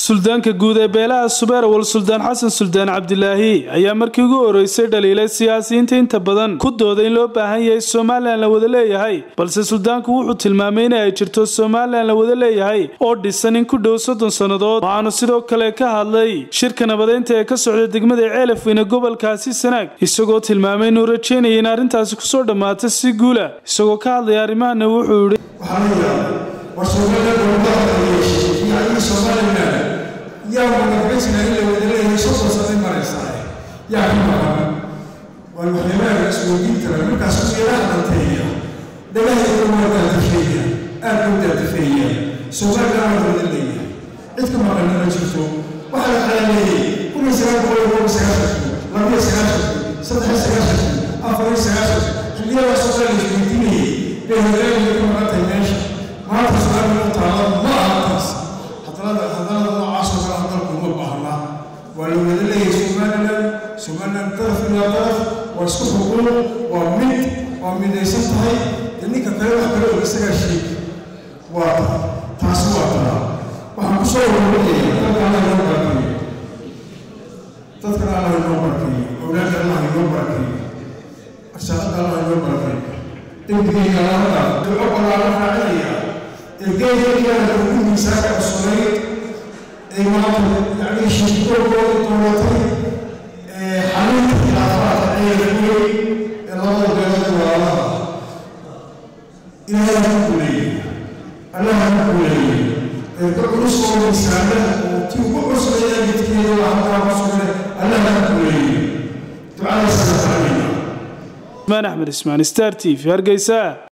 suldaanka guud ee beelaha subeerawal suldaan xasan suldaan cabdilaahi ayaa markii ugu horeysay dhaliilay siyaasiyiinta inta badan ku dooday in loo baahan yahay somalilan la wada leeyahay balse suldaanku wuxuu tilmaamay in ay jirto somalilan la wada leeyahay oo dhisan in ku dhow soddon sannadood waxaanu sidoo kale ka hadlay shirka nabadeynta ee ka socda degmada ceelafweyne gobolkaasi sanaag isagoo tilmaamay inuu rajeynaya in arrintaasi kusoo dhammaata si guula isagoo ka hadlaya arrimahana wuxuu yidhi yaa wadafaysiga in la wada leeyahay soddon sanay maraysaa yaa ka maqan waa waxyaabaha isweydiin kara markaas uyeelaha dhanteeya dhagahayda waa daadafeeya aad loo daadafeeya somalilan waa wada leeyahay cid ka maqanna ma jirto waxaa la xalaaleeyey kun iyo sagaal boqol iyo kob sagaashanki labiyo sagaashanki saddex sagaashanki afar iyo sagaashanki xilliyadaasoo kale la isweydiinayay bay hogaaminka ka maqantay meesha maanta su-aal u taala ma aha taas hadalada hadalada noocaasoo kale hadalku uma baahna waa la wada leeyahay somalilan somalilan daraf ilaa daraf waa isku xuquuq waa mid waa midaysan tahay dee ninka kale wax kale og isagaa sheeg waa taasi waa taa waxaan ku soo warwaraya dadka allah inoo barakeeyo dadkana allah inoo barakeeyo awlaadda allah inoo barakeeyo arsaaqada allah inoo barakeeyo dembigeyga allaha dhaaf duco ballaaran raacinaya ergeygeeyaana ugu miisaanka cusubay ee maanta yacni shirkooda dowlatay ee xalinta khilaafaadka ceelguwey ee labada beelood walaalaha ilaahay ha kuleeyay allah ha kuleeyay erga culus oo miisaana oo tii ugu cusbaya midkeeda waa halkaa cusubne allah ha kuleeyay ducadaasana taanayna ismaan axmed ismaan star t v hargeysa